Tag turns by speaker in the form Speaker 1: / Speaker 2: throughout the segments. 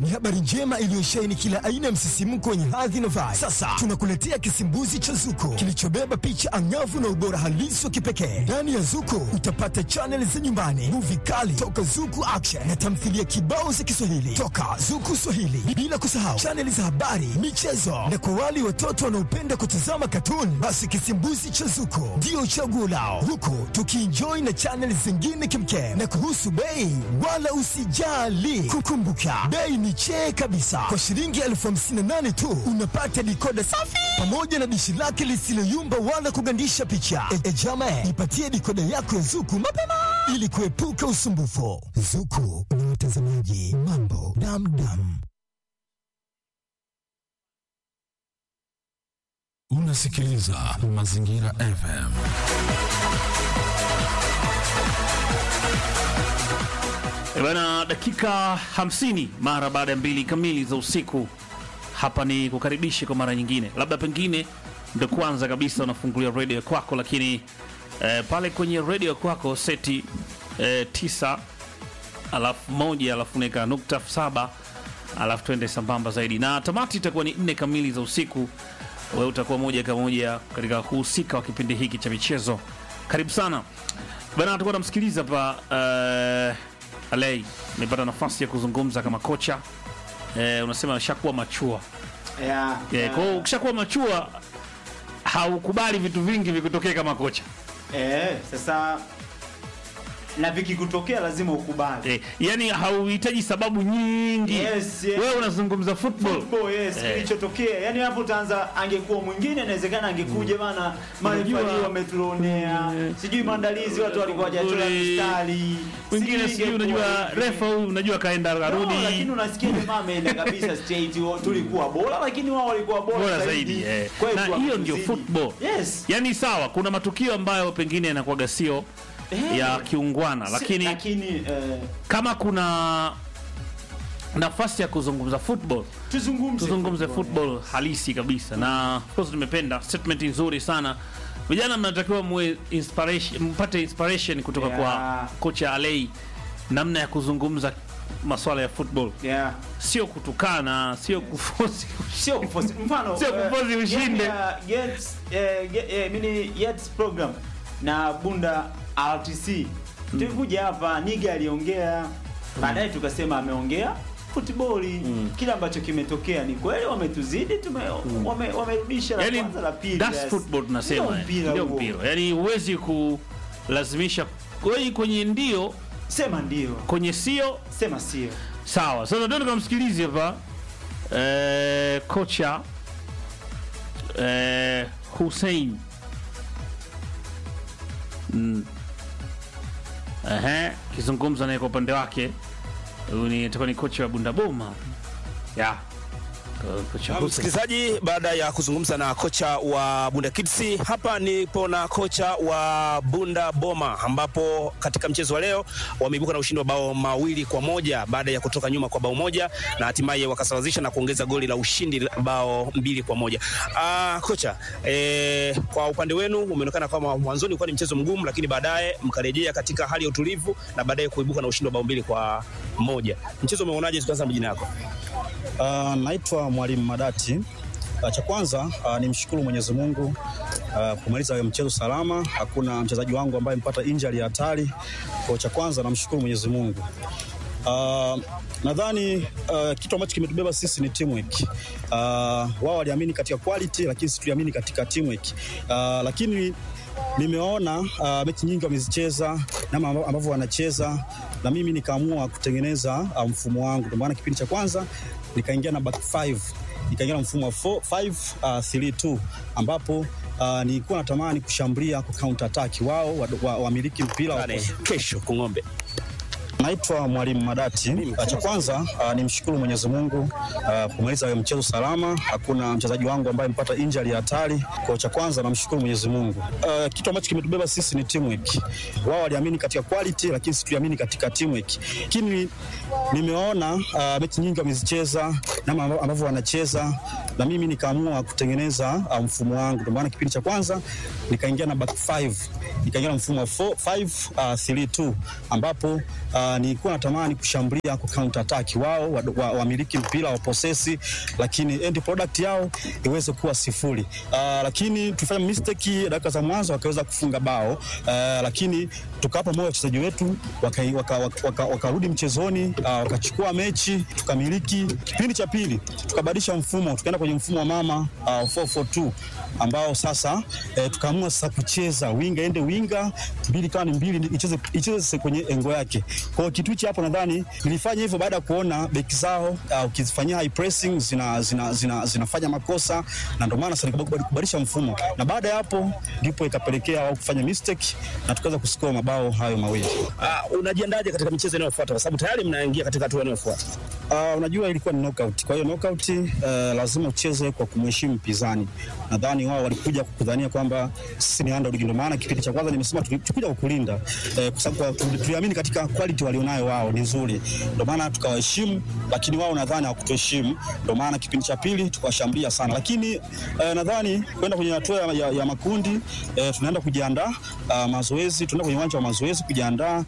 Speaker 1: ni habari njema iliyosheheni kila aina ya msisimko wenye hadhi na vibe. Sasa tunakuletea kisimbuzi cha Zuko kilichobeba picha angavu na ubora halisi wa kipekee. Ndani ya Zuko utapata chaneli za nyumbani, muvi kali toka Zuku Action na tamthilia kibao za Kiswahili toka Zuku Swahili, bila kusahau chaneli za habari, michezo na kwa wale watoto wanaopenda kutazama katuni, basi kisimbuzi cha Zuko ndio chaguo lao, huku tukienjoy na chaneli zingine kimkem. Na kuhusu bei, wala usijali, kukumbuka bei ni chee kabisa. Kwa shilingi elfu hamsini na nane tu unapata dikoda safi pamoja na dishi lake lisiloyumba wala kugandisha picha. E, e jame, ipatie dikoda yako ya Zuku mapema ili kuepuka usumbufu. Zuku na watazamaji mambo damdam.
Speaker 2: Unasikiliza Mazingira FM.
Speaker 3: E Bana, dakika 50 mara baada ya mbili kamili za usiku. Hapa ni kukaribisha kwa mara nyingine, labda pengine ndo kwanza kabisa unafungulia redio ya kwako, lakini eh, pale kwenye redio ya kwako seti eh, tisa alafu moja alafu neka nukta saba alafu twende sambamba zaidi, na tamati itakuwa ni nne kamili za usiku. Wewe utakuwa moja kwa moja katika kuhusika wa kipindi hiki cha michezo. Karibu sana bana, tulikuwa tunamsikiliza hapa eh, Alei amepata nafasi ya kuzungumza kama kocha eh, unasema ashakuwa machua
Speaker 4: Yeah,
Speaker 3: eh,
Speaker 4: yeah.
Speaker 3: kwa hiyo ukishakuwa machua haukubali vitu vingi vikutokee kama kocha
Speaker 4: Eh, sasa na vikikutokea lazima ukubali.
Speaker 3: eh, yani hauhitaji sababu nyingi
Speaker 4: Yes, yes.
Speaker 3: wewe unazungumza football
Speaker 4: Football, yes,
Speaker 3: Eh.
Speaker 4: kilichotokea. Yaani hapo utaanza angekuwa mwingine inawezekana angekuja bana marefali
Speaker 3: Unajua-
Speaker 4: wametuonea. Sijui maandalizi watu walikuwa hawajachora
Speaker 3: Ule-
Speaker 4: mistari.
Speaker 3: wengine sijui unajua
Speaker 4: ingekuwa-
Speaker 3: refa huyu unajua kaenda
Speaker 4: No,
Speaker 3: karudi
Speaker 4: lakini unasikia jamaa ameenda kabisa straight wa- tulikuwa bora lakini wao walikuwa bora,
Speaker 3: bora zaidi eh.
Speaker 4: Kwetu
Speaker 3: na hiyo ndio
Speaker 4: wakituzidi.
Speaker 3: football
Speaker 4: Yes.
Speaker 3: yani sawa kuna matukio ambayo pengine yanakuwaga sio
Speaker 4: Eh.
Speaker 3: ya kiungwana
Speaker 4: Si-
Speaker 3: lakini
Speaker 4: lakini eh,
Speaker 3: kama kuna nafasi ya kuzungumza football
Speaker 4: tuzungumze
Speaker 3: tuzungumze football halisi kabisa na of course nimependa statement nzuri sana vijana mnatakiwa muwe inspiration mpate inspiration kutoka
Speaker 4: Yeah.
Speaker 3: kwa kocha Alei namna ya kuzungumza masuala ya football
Speaker 4: Yeah.
Speaker 3: sio kutukana sio kufosi
Speaker 4: sio kufosi mfano
Speaker 3: Sio
Speaker 4: eh,
Speaker 3: kufosi ushinde.
Speaker 4: game ya Gets eh, ge- eh, mini Yets program na Bunda RTC tulikuja hapa Niga aliongea baadaye tukasema ameongea futiboli kile ambacho kimetokea ni kweli wametuzidi tume, wame, wamerudisha la
Speaker 3: yani
Speaker 4: kwanza la pili
Speaker 3: that's
Speaker 4: yes.
Speaker 3: football tunasema
Speaker 4: Ndio
Speaker 3: yani.
Speaker 4: mpira
Speaker 3: ndio
Speaker 4: huo.
Speaker 3: mpira yani huwezi kulazimisha kweli kwenye ndio
Speaker 4: sema ndio
Speaker 3: kwenye sio
Speaker 4: sema sio
Speaker 3: sawa sasa ndio tukamsikilize hapa eh, kocha eh, Hussein mm. Ehe, kizungumza naye kwa upande wake huyu ni atakuwa ni kocha wa Bundaboma ya Ko- kocha
Speaker 5: Na
Speaker 3: Hussein.
Speaker 5: Msikilizaji, baada ya kuzungumza na kocha wa Bunda Kids, hapa nipo na kocha wa Bunda Boma, ambapo katika mchezo wa leo wameibuka na ushindi wa bao mawili kwa moja baada ya kutoka nyuma kwa bao moja na hatimaye wakasawazisha na kuongeza goli la ushindi la bao mbili kwa moja. Ah, kocha eh, kwa upande wenu umeonekana kama mwanzoni ulikuwa ni mchezo mgumu, lakini baadaye mkarejea katika hali ya utulivu na baadaye kuibuka na ushindi wa bao mbili kwa moja. Mchezo umeuonaje? Tukianza na majina yako.
Speaker 6: Uh, naitwa Mwalimu Madati. Uh, cha kwanza uh, nimshukuru Mwenyezi Mungu uh, kumaliza mchezo salama. Hakuna mchezaji wangu ambaye amepata injury ya hatari. Kwa cha kwanza namshukuru Mwenyezi Mungu. Uh, nadhani uh, kitu ambacho kimetubeba sisi ni teamwork. Uh, wao waliamini katika quality, lakini sisi tuliamini katika teamwork. Uh, lakini nimeona uh, mechi nyingi wamezicheza namna ambavyo- ambavyo wanacheza na mimi nikaamua kutengeneza uh, mfumo wangu. Ndio maana kipindi cha kwanza nikaingia na back 5 nikaingia na mfumo wa 4 5 uh, 3 2 ambapo uh, nilikuwa natamani kushambulia ku counter attack wao wamiliki wa, wamiliki mpira wa
Speaker 5: Pale, kesho Kung'ombe.
Speaker 6: Naitwa Mwalimu Madati. Uh, Cha kwanza uh, nimshukuru Mwenyezi Mungu uh, kumaliza mchezo salama. Hakuna mchezaji wangu ambaye amepata injury ya hatari. Kwa cha kwanza namshukuru Mwenyezi Mungu. Uh, kitu ambacho kimetubeba sisi ni teamwork. Wao waliamini katika quality, lakini sisi tuliamini katika teamwork. Lakini nimeona uh, mechi nyingi wamezicheza namna ambavyo wanacheza na mimi nikaamua kutengeneza uh, mfumo wangu. Ndio maana kipindi cha kwanza nikaingia na back 5 ikaingia na mfumo wa 5-3-2 ambapo uh, nilikuwa natamani kushambulia ku counter attack wao wamiliki wa, wamiliki mpira wa posesi, lakini end product yao iweze kuwa sifuri. Uh, lakini tulifanya mistake dakika za mwanzo wakaweza kufunga bao uh, lakini tukawapa moyo wachezaji wetu wakarudi waka, waka, waka, wakarudi mchezoni uh, wakachukua mechi tukamiliki. Kipindi cha pili tukabadilisha mfumo tukaenda kwenye mfumo wa mama uh, 442 ambao sasa eh, tukaamua sasa kucheza winga ende winga mbili kama ni mbili icheze icheze sasa kwenye engo yake. Kwa hiyo kitu hichi hapo nadhani nilifanya hivyo baada ya kuona beki zao uh, ukizifanyia high pressing zina, zina, zina, zinafanya makosa na ndio maana sasa nikabaki kubadilisha mfumo, na baada ya hapo ndipo ikapelekea wao kufanya mistake na tukaweza kuscore mabao hayo mawili.
Speaker 5: Uh, unajiandaje katika michezo inayofuata kwa sababu tayari mnaingia katika hatua inayofuata?
Speaker 6: Uh, unajua ilikuwa ni knockout. Kwa hiyo knockout uh, lazima ucheze kwa kumheshimu mpinzani. Nadhani wao walikuja kukudhania kwamba sisi ni underdog, ndio maana kipindi cha kwanza nimesema tulikuja kukulinda eh, kwa sababu tuliamini katika quality walionayo wao ni nzuri, ndio maana tukawaheshimu, lakini wao nadhani hawakutuheshimu, ndio maana kipindi cha pili tukawashambulia sana, lakini eh, nadhani kwenda kwenye hatua ya, ya, ya makundi eh, tunaenda kujiandaa uh, mazoezi, tunaenda kwenye uwanja wa mazoezi kujiandaa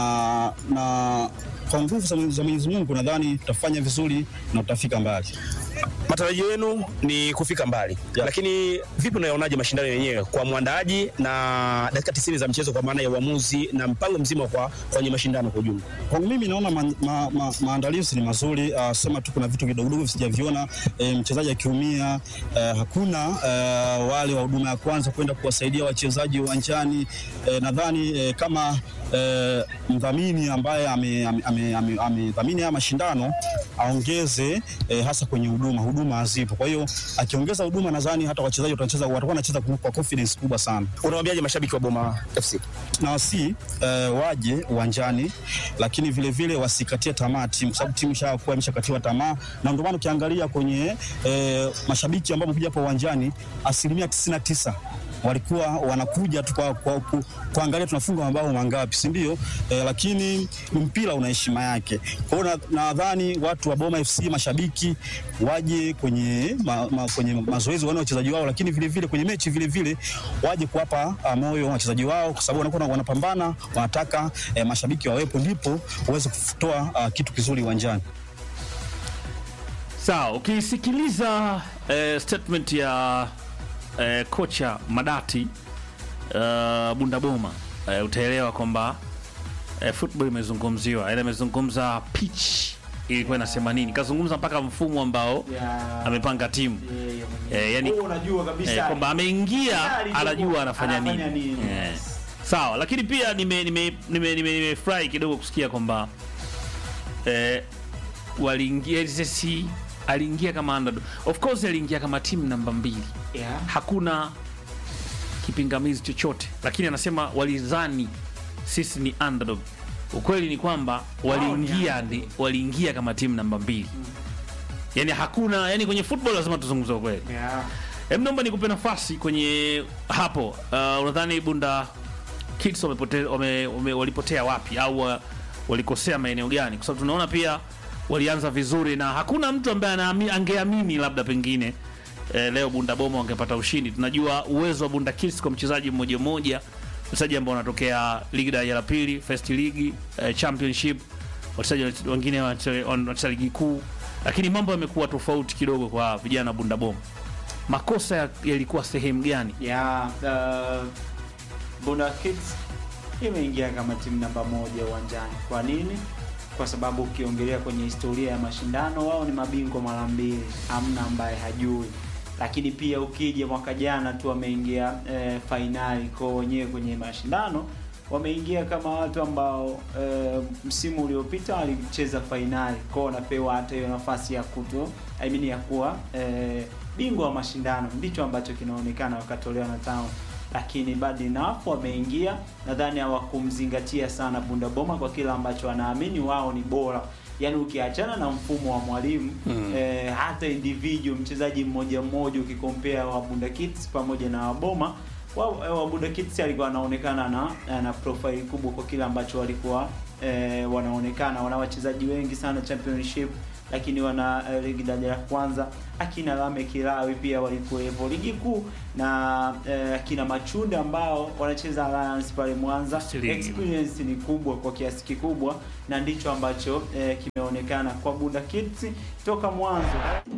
Speaker 6: na na kwa nguvu za Mwenyezi Mungu nadhani tutafanya vizuri na tutafika mbali.
Speaker 5: Matarajio yenu ni kufika mbali
Speaker 6: Yeah.
Speaker 5: lakini vipi unayonaje mashindano yenyewe kwa mwandaaji na dakika 90 za mchezo kwa maana ya uamuzi na mpango mzima kwa kwenye mashindano kwa ujumla?
Speaker 6: Kwangu mimi naona ma, ma, ma, maandalizi ni mazuri. Uh, sema tu kuna vitu vidogodogo sijaviona. E, mchezaji akiumia e, hakuna e, wale wa huduma ya kwanza kwenda kuwasaidia wachezaji uwanjani. E, nadhani e, kama e, mdhamini ambaye amedhamini ame, ame, ame, ame haya mashindano aongeze e, hasa kwenye huduma. Huduma hazipo, kwa hiyo akiongeza huduma, nadhani hata wachezaji watacheza watakuwa wanacheza kwa confidence kubwa sana
Speaker 5: Unawaambiaje mashabiki wa Boma FC?
Speaker 6: na wasi uh, waje uwanjani, lakini vile vile wasikatie tamaa timu, kwa sababu timu ishakuwa imeshakatiwa tamaa, na ndio maana ukiangalia kwenye uh, mashabiki ambao wamekuja hapo uwanjani asilimia 99 walikuwa wanakuja tu kwa, kwa, ku, kuangalia tunafunga mabao mangapi, si ndio? Eh, lakini mpira una heshima yake. Kwa hiyo na- nadhani watu wa Boma FC mashabiki waje kwenye, ma, ma, kwenye mazoezi waone wachezaji wao, lakini vile vile kwenye mechi vile vile waje kuwapa ah, moyo wachezaji wao, kwa sababu wanakuwa wanapambana, wanataka eh, mashabiki wawepo, ndipo waweze kutoa ah, kitu kizuri uwanjani.
Speaker 3: Sawa, ukisikiliza eh, statement ya eh, kocha Madati uh, Bundaboma eh, utaelewa kwamba eh, football imezungumziwa, yaani amezungumza pitch ilikuwa inasema nini, kazungumza mpaka mfumo ambao
Speaker 4: Ya-
Speaker 3: amepanga timu eh, yani
Speaker 4: Wewe unajua kabisa
Speaker 3: eh, kwamba ameingia
Speaker 4: Tayari
Speaker 3: anajua anafanya
Speaker 4: anafanya
Speaker 3: nini,
Speaker 4: nini.
Speaker 3: Eh. Sawa, lakini pia nimefurahi nime, nime, nime, nimefurahi kidogo kusikia kwamba eh, waliingia sisi aliingia kama underdog. Of course aliingia kama timu namba mbili,
Speaker 4: Yeah.
Speaker 3: hakuna kipingamizi chochote, lakini anasema walidhani sisi ni underdog. Ukweli ni kwamba waliingia ni, waliingia kama timu namba mbili, yani hakuna yani, kwenye football lazima tuzungumze ukweli.
Speaker 4: Yeah.
Speaker 3: Hem, naomba nikupe nafasi kwenye hapo. Uh, unadhani Bunda Kids wamepote, wame, wame, walipotea wapi au wa- walikosea maeneo gani? Kwa sababu tunaona pia walianza vizuri na hakuna mtu ambaye anaami- angeamini labda pengine eh, leo Bunda Boma wangepata ushindi. Tunajua uwezo wa Bunda Kids kwa mchezaji mmoja mmoja, mchezaji ambao wanatokea ligi daraja la pili, first league, eh, championship, wachezaji wengine wanacheza wanacheza ligi kuu, lakini mambo yamekuwa tofauti kidogo kwa vijana wa Bunda Boma makosa ya- yalikuwa sehemu gani?
Speaker 4: ya uh, Bunda Kids imeingia kama timu namba moja uwanjani. Kwa nini? Kwa sababu ukiongelea kwenye historia ya mashindano, wao ni mabingwa mara mbili, hamna ambaye hajui. Lakini pia ukija mwaka jana tu wameingia eh, fainali kwa wenyewe kwenye mashindano wameingia kama watu ambao eh, msimu uliopita walicheza fainali kwao, wanapewa hata hiyo nafasi ya kuto I mean ya kuwa eh, bingwa wa mashindano, ndicho ambacho kinaonekana wakatolewa na Town, lakini bad enough wameingia. Nadhani hawakumzingatia sana Bunda Boma kwa kile ambacho wanaamini wao ni bora, yaani ukiachana na mfumo wa mwalimu eh, hata individual mchezaji mmoja mmoja ukikompea wa Bunda Kids pamoja na Waboma wa, wa Bunda Kids alikuwa anaonekana na na profile kubwa kwa kile ambacho walikuwa eh, wanaonekana wana wachezaji wengi sana championship lakini wana eh, ligi daraja la kwanza akina Lame Kilawi pia walikuwepo ligi kuu na eh, akina Machunde ambao wanacheza Alliance pale Mwanza
Speaker 3: Still-
Speaker 4: experience ni kubwa kwa kiasi kikubwa na ndicho ambacho eh, kimeonekana kwa Bunda Kids toka mwanzo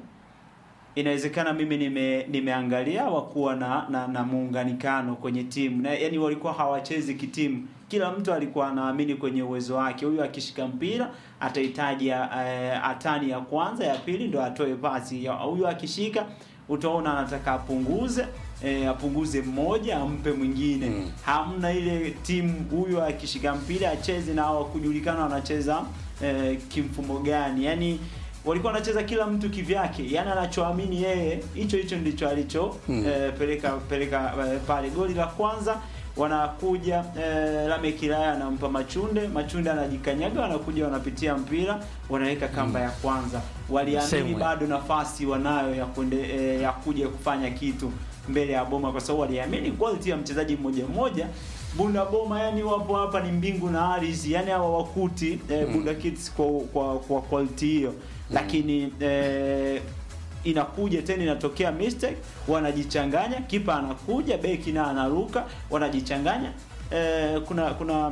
Speaker 4: inawezekana mimi nime, nimeangalia wakuwa na, na, na muunganikano kwenye timu na yani walikuwa hawachezi kitimu kila mtu alikuwa anaamini kwenye uwezo wake huyu akishika mpira atahitaji eh, atani ya kwanza ya pili ndo atoe pasi Ya- huyu akishika utaona anataka apunguze eh, apunguze mmoja ampe mwingine
Speaker 5: Mm.
Speaker 4: hamna ile timu huyu akishika mpira acheze na hawakujulikana wanacheza eh, kimfumo gani yani walikuwa wanacheza kila mtu kivyake yani anachoamini yeye hicho hicho ndicho alicho
Speaker 5: Mm.
Speaker 4: eh, peleka peleka eh, pale goli la kwanza wanakuja eh, Lame Kilaya anampa Machunde, Machunde anajikanyaga, wanakuja wanapitia mpira, wanaweka kamba ya kwanza. Waliamini
Speaker 3: Same way.
Speaker 4: bado nafasi wanayo ya kuende, eh, ya kuja kufanya kitu mbele ya Boma kwa sababu waliamini quality ya mchezaji mmoja mmoja. Bunda Boma yani wapo hapa ni mbingu na ardhi, yani hawa wakuti eh, Bunda Kids kwa kwa, kwa quality hiyo lakini eh, inakuja tena inatokea mistake wanajichanganya kipa anakuja beki na anaruka wanajichanganya eh, kuna kuna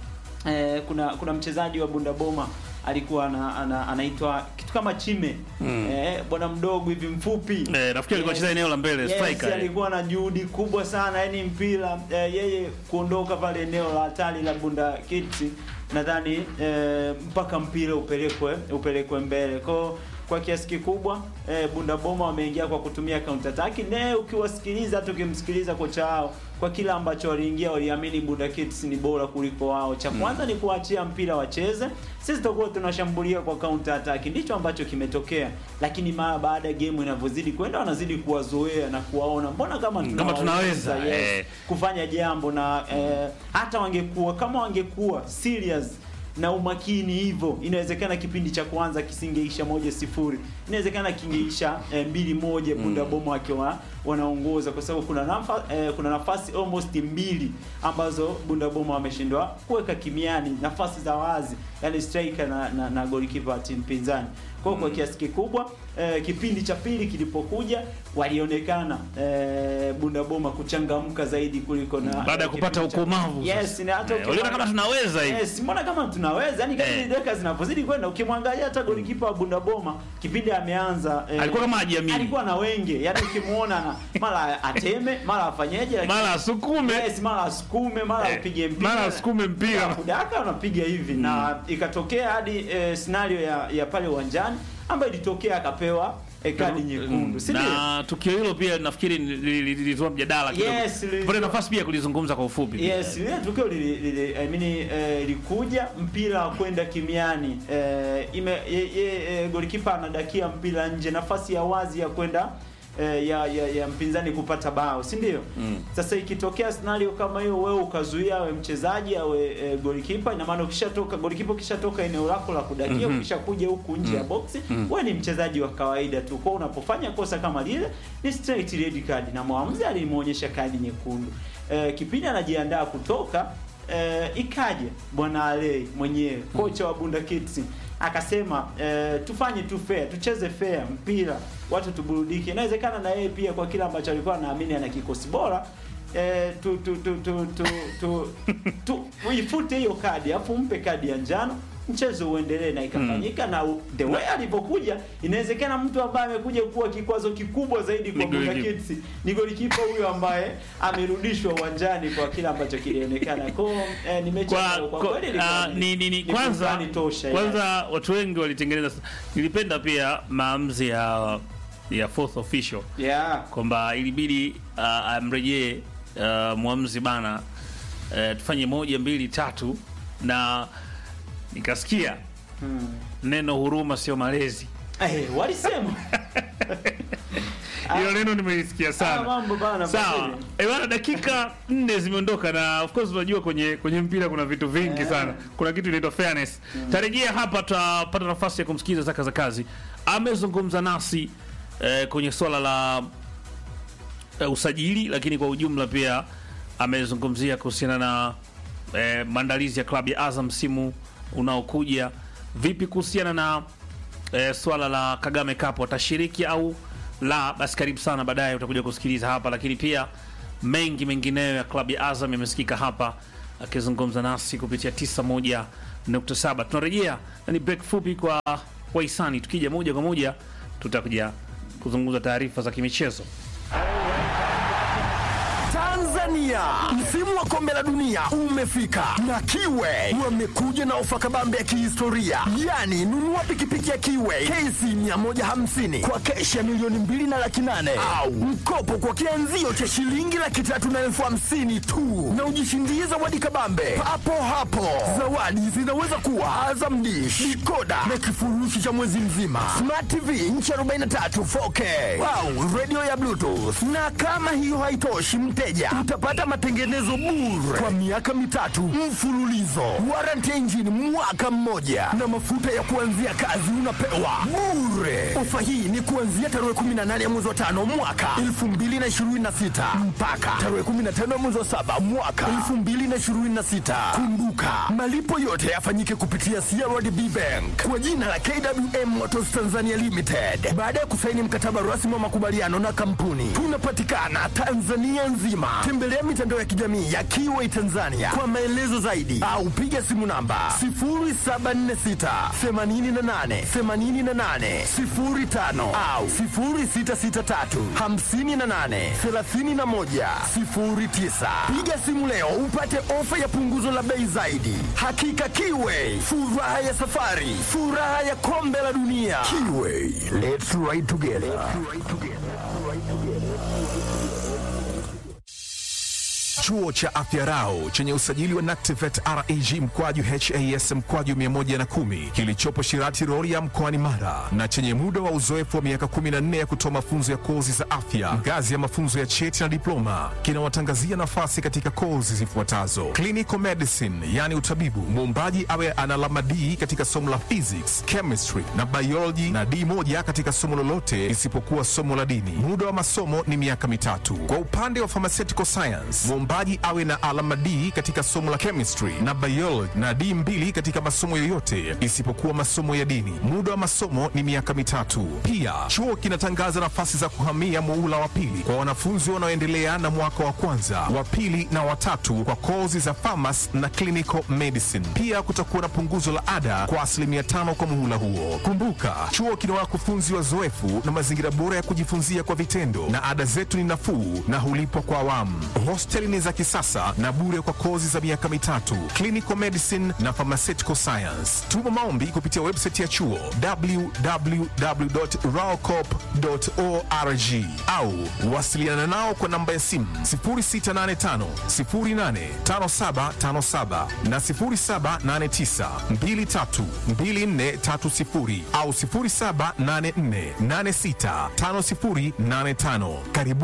Speaker 4: eh, kuna kuna mchezaji wa Bunda Boma alikuwa ana, ana, anaitwa kitu kama Chime
Speaker 5: Mm.
Speaker 4: eh, bwana mdogo hivi mfupi
Speaker 3: Eh, nafikiri alikuwa anacheza eneo la mbele,
Speaker 4: yes,
Speaker 3: striker, eh.
Speaker 4: alikuwa na juhudi kubwa sana yani mpira eh, yeye kuondoka pale eneo la hatari la Bunda Kids nadhani eh, mpaka mpira upelekwe upelekwe mbele kwao kwa kiasi kikubwa eh, Bunda Boma wameingia kwa kutumia counter attack ne ukiwasikiliza hata ukimsikiliza kocha wao kwa kila ambacho waliingia waliamini Bunda Kids ni bora kuliko wao cha kwanza ni kuachia mpira wacheze sisi tutakuwa tunashambulia kwa counter attack ndicho ambacho kimetokea lakini mara baada ya game inavyozidi kwenda wanazidi kuwazoea na kuwaona mbona kama
Speaker 3: Kama tunaweza,
Speaker 4: yes,
Speaker 3: eh.
Speaker 4: kufanya jambo na eh, hata wangekuwa kama wangekuwa serious na umakini hivyo inawezekana kipindi cha kwanza kisingeisha moja sifuri inawezekana kingeisha eh, mbili moja Bunda Boma wakiwa wanaongoza kwa sababu kuna nafa, eh, kuna nafasi almost mbili ambazo Bunda Boma wameshindwa kuweka kimiani nafasi za wazi yani striker na, na, na goalkeeper wa timu pinzani kwa hiyo kwa kiasi kikubwa eh, kipindi cha pili kilipokuja walionekana eh, Bunda Boma kuchangamka zaidi kuliko na
Speaker 3: baada ya
Speaker 4: eh,
Speaker 3: kupata
Speaker 4: kipindi cha-
Speaker 3: ukomavu
Speaker 4: yes,
Speaker 3: sasa.
Speaker 4: na hata
Speaker 3: Eh, waliona kama tunaweza hivi
Speaker 4: Yes, mbona kama tunaweza yani kadri
Speaker 3: Eh.
Speaker 4: dakika zinapozidi kwenda ukimwangalia hata golikipa wa Bunda Boma kipindi ameanza eh,
Speaker 3: Alikuwa kama hajiamini.
Speaker 4: alikuwa na wenge yani ukimuona na mara ateme mara afanyeje lakini-
Speaker 3: mara asukume
Speaker 4: yes, mara asukume mara
Speaker 3: Eh,
Speaker 4: upige mpira
Speaker 3: mara asukume mpira.
Speaker 4: kudaka unapiga hivi na ikatokea hadi eh, scenario ya, ya pale uwanjani ambayo ilitokea akapewa eh, kadi nyekundu si ndio?
Speaker 3: na tukio hilo pia nafikiri li- li- li- lilizua mjadala kidogo.
Speaker 4: Yes, lilizua-
Speaker 3: tupate nafasi pia ya kulizungumza kwa ufupi
Speaker 4: Yes, lile tukio lili, lili, I mean, eh, ilikuja mpira wa kwenda kimiani eh, ime ye, ye, eh, golikipa anadakia mpira nje, nafasi ya wazi ya kwenda eh, ya, ya, ya mpinzani kupata bao, si ndio?
Speaker 5: Mm.
Speaker 4: Sasa ikitokea scenario kama hiyo, wewe ukazuia awe mchezaji awe eh, golikipa, ina maana ukishatoka golikipa ukishatoka eneo lako la kudakia,
Speaker 3: Mhm.
Speaker 4: ukishakuja huku nje ya boksi, wewe ni mchezaji wa kawaida tu. Kwa hiyo unapofanya kosa kama lile ni straight red card, na mwamuzi alimuonyesha kadi nyekundu. Eh, kipindi anajiandaa kutoka eh, ikaja bwana Alei mwenyewe kocha wa Bunda Kids akasema eh, tufanye tu fair, tucheze fair mpira, watu tuburudike. Inawezekana na yeye pia kwa kile ambacho alikuwa anaamini ana kikosi bora eh, tu tu tu tu tu tu, tu uifute hiyo kadi afu mpe kadi ya njano mchezo uendelee na ikafanyika na u- the way alipokuja inawezekana mtu ambaye amekuja kuwa kikwazo kikubwa zaidi kwa
Speaker 3: Ni
Speaker 4: Bunda
Speaker 3: golikipa.
Speaker 4: Kids ni golikipa huyo ambaye amerudishwa uwanjani kwa kile ambacho kilionekana. Kwa hiyo, eh, ni mechi
Speaker 3: kwa,
Speaker 4: ambayo kwa
Speaker 3: kwa,
Speaker 4: kweli ilikuwa
Speaker 3: ah, ni, ni, ni,
Speaker 4: ni
Speaker 3: kwanza
Speaker 4: burudani tosha
Speaker 3: kwanza watu wengi walitengeneza nilipenda pia maamuzi ya ya fourth official
Speaker 4: yeah.
Speaker 3: kwamba ilibidi uh, amrejee uh, mwamuzi bana uh, tufanye moja mbili tatu na nikasikia
Speaker 4: Hmm.
Speaker 3: neno huruma sio malezi
Speaker 4: Eh, walisema
Speaker 3: hilo neno nimelisikia
Speaker 4: Ah,
Speaker 3: sana
Speaker 4: mambo bana
Speaker 3: sawa
Speaker 4: Fadhili.
Speaker 3: Eh, bana dakika nne zimeondoka na of course unajua kwenye kwenye mpira kuna vitu vingi
Speaker 4: Yeah.
Speaker 3: sana kuna kitu inaitwa fairness tarejea hapa tutapata nafasi ya kumsikiza zaka za kazi amezungumza nasi eh, kwenye swala la eh, usajili lakini kwa ujumla pia amezungumzia kuhusiana na eh, maandalizi ya klabu ya Azam msimu unaokuja. Vipi kuhusiana na eh, swala la Kagame Cup, watashiriki au la? Basi karibu sana, baadaye utakuja kusikiliza hapa, lakini pia mengi mengineyo ya klabu ya Azam yamesikika hapa akizungumza nasi kupitia 91.7. Tunarejea na ni break fupi kwa wahisani, tukija moja kwa moja tutakuja kuzungumza taarifa za kimichezo.
Speaker 1: Tanzania, msimu wa kombe la dunia umefika na Kiwe wamekuja na ofa kabambe ya kihistoria, yaani nunua pikipiki ya Kiwe KC 150 kwa keshi ya milioni mbili na laki nane au mkopo kwa kianzio cha shilingi laki tatu na elfu hamsini tu na ujishindie zawadi kabambe papo hapo. Zawadi zinaweza kuwa Azam Dish, dikoda na kifurushi cha mwezi mzima, Smart TV inchi 43 4K au radio ya Bluetooth. Na kama hiyo haitoshi, mteja utapata matengenezo bure kwa miaka mitatu mfululizo, warranty ya injini mwaka mmoja, na mafuta ya kuanzia kazi unapewa bure. Ofa hii ni kuanzia tarehe 18 ya mwezi wa tano mwaka 2026 mpaka tarehe 15 ya mwezi wa saba mwaka 2026. Kumbuka malipo yote yafanyike kupitia CRDB Bank kwa jina la KWM Motors Tanzania Limited baada ya kusaini mkataba rasmi wa makubaliano na kampuni. Tunapatikana Tanzania nzima. Tembelea mitandao ya kijamii ya Kiway Tanzania kwa maelezo zaidi au piga simu namba 0746 88 88 05 au 0663 58 31 09. Piga simu leo upate ofa ya punguzo la bei zaidi. Hakika Kiway, furaha ya safari, furaha ya kombe la dunia. Kiway, let's ride together.
Speaker 7: Chuo cha Afya Rau chenye usajili wa NACTIVET REG mkwaju HAS mkwaju 110 kilichopo Shirati Rorya mkoani Mara na chenye muda wa uzoefu wa miaka 14 ya kutoa mafunzo ya kozi za afya ngazi ya mafunzo ya cheti na diploma kinawatangazia nafasi katika kozi zifuatazo: clinical medicine, yani utabibu, muombaji awe ana alama D katika somo la physics, chemistry na biology na D moja katika somo lolote isipokuwa somo la dini. Muda wa masomo ni miaka mitatu. Kwa upande wa pharmaceutical science, mwombaji awe na alama D katika somo la chemistry na biology na D mbili katika masomo yoyote isipokuwa masomo ya dini. Muda wa masomo ni miaka mitatu. Pia chuo kinatangaza nafasi za kuhamia muula wa pili kwa wanafunzi wanaoendelea na mwaka wa kwanza, wa pili na watatu kwa kozi za pharmacy na clinical medicine. Pia kutakuwa na punguzo la ada kwa asilimia tano kwa muhula huo. Kumbuka, chuo kina wakufunzi wazoefu na mazingira bora ya kujifunzia kwa vitendo, na ada zetu ni nafuu na hulipwa kwa awamu. Hosteli ni za kisasa na bure kwa kozi za miaka mitatu, clinical medicine na pharmaceutical science. Tuma maombi kupitia website ya chuo www.raocop.org au wasiliana nao kwa namba ya simu 0685 085757 na 0789 232430 au 0784 865085. Karibu